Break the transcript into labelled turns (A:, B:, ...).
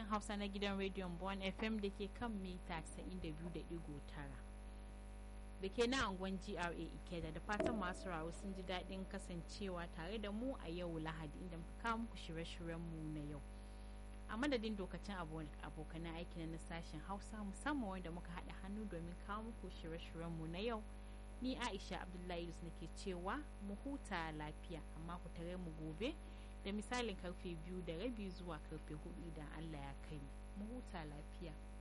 A: hausa na gidan rediyon bon fm da ke kan mita 92.9 da ke na angon gra ikeda da fatan masu rawo sun ji daɗin kasancewa tare da mu a yau lahadi inda muka kawo muku shirye-shiryenmu na yau a madadin dokacin abokanan aiki na sashen hausa musamman wanda muka haɗa hannu domin kawo muku shirye-shiryenmu na yau ni aisha abdullahi yusuf nake cewa mu huta lafiya amma ku tare mu gobe da misalin karfe biyu da rabi zuwa karfe hudu idan allah ya kai mu huta lafiya